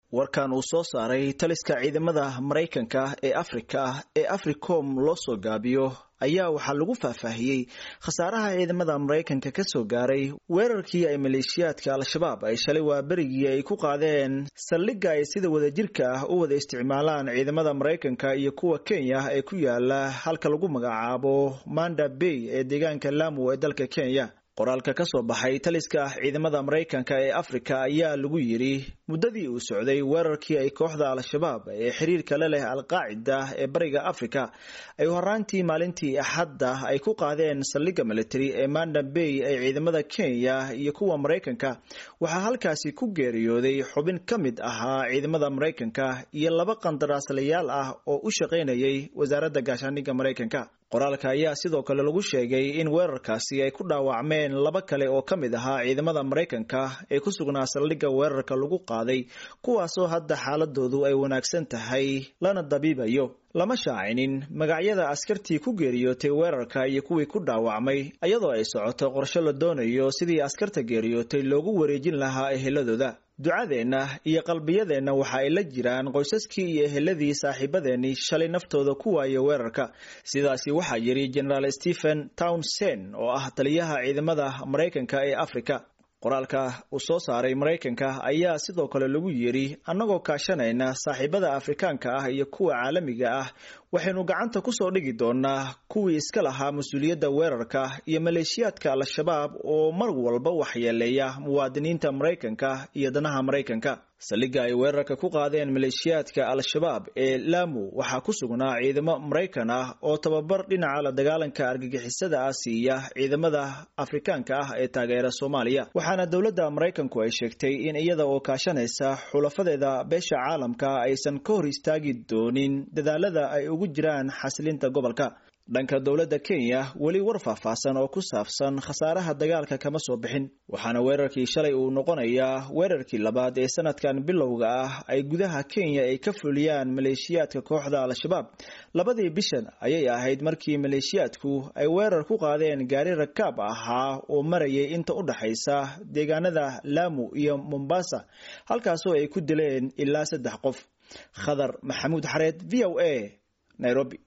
warkan uu soo saaray taliska ciidamada maraykanka ee afrika ee africom loo soo gaabiyo ayaa waxaa lagu faahfaahiyey khasaaraha ciidamada maraykanka ka soo gaaray weerarkii ay maleeshiyaadka al-shabaab ay shalay waa berigii ay ku qaadeen saldhigga ay sida wadajirka ah u wada isticmaalaan ciidamada maraykanka iyo kuwa kenya ee ku yaala halka lagu magacaabo manda bay ee deegaanka lamu ee dalka kenya qoraalka ka soo baxay taliska ciidamada maraykanka ee afrika ayaa lagu yidhi muddadii uu socday weerarkii ay kooxda al-shabaab ee xiriirka la leh al-qaacida ee bariga afrika ay horaantii maalintii axadda ay ku qaadeen saldhigga military ee manda bay ee ciidamada kenya iyo kuwa maraykanka waxaa halkaasi ku geeriyooday xubin ka mid ahaa ciidamada maraykanka iyo laba qandaraaslayaal ah oo u shaqaynayay wasaaradda gaashaandhigga maraykanka qoraalka ayaa sidoo kale lagu sheegay in weerarkaasi ay ku dhaawacmeen laba kale oo ka mid ahaa ciidamada maraykanka ee ku sugnaa saldhigga weerarka lagu qaaday kuwaasoo hadda xaaladoodu ay wanaagsan tahay lana dabiibayo lama shaacinin magacyada askartii ku geeriyootay weerarka iyo kuwii ku dhaawacmay iyadoo ay socoto qorshe la doonayo sidii askarta geeriyootay loogu wareejin lahaa eheladooda ducadeenna iyo qalbiyadeenna waxa ay la jiraan qoysaskii iyo eheladii saaxiibadeennii shalay naftooda ku waaya weerarka sidaasi waxaa yidhi generaal stephen townsen oo ah taliyaha ciidamada maraykanka ee afrika qoraalka uu soo saaray maraykanka ayaa sidoo kale lagu yidhi annagoo kaashanayna saaxiibada afrikaanka ah iyo kuwa caalamiga ah waxaynu gacanta kusoo dhigi doonaa kuwii iska lahaa mas-uuliyadda weerarka iyo maleeshiyaadka al-shabaab oo mar walba waxyeeleeya muwaadiniinta maraykanka iyo danaha maraykanka saldhigga ay weerarka ku qaadeen maleeshiyaadka al-shabaab ee lamu waxaa ku sugnaa ciidamo maraykan ah oo tababar dhinaca la dagaalanka argagixisada ah siiya ciidamada afrikaanka ah ee taageera soomaaliya waxaana dowladda maraykanku ay sheegtay in iyada oo kaashanaysa xulafadeeda beesha caalamka aysan ka hor istaagi doonin dadaalada ay ugu jiraan xasilinta gobolka dhanka dowladda kenya weli war faahfaahsan oo ku saabsan khasaaraha dagaalka kama soo bixin waxaana weerarkii shalay uu noqonayaa weerarkii labaad ee sanadkan bilowga ah ay gudaha kenya ay ka fuliyaan maleeshiyaadka kooxda al-shabaab labadii bishan ayay ahayd markii maleeshiyaadku ay weerar ku qaadeen gaari rakaab ahaa oo marayay inta u dhaxaysa deegaanada lamu iyo mombasa halkaasoo ay ku dileen ilaa saddex qof khadar maxamuud xareed v o a nairobi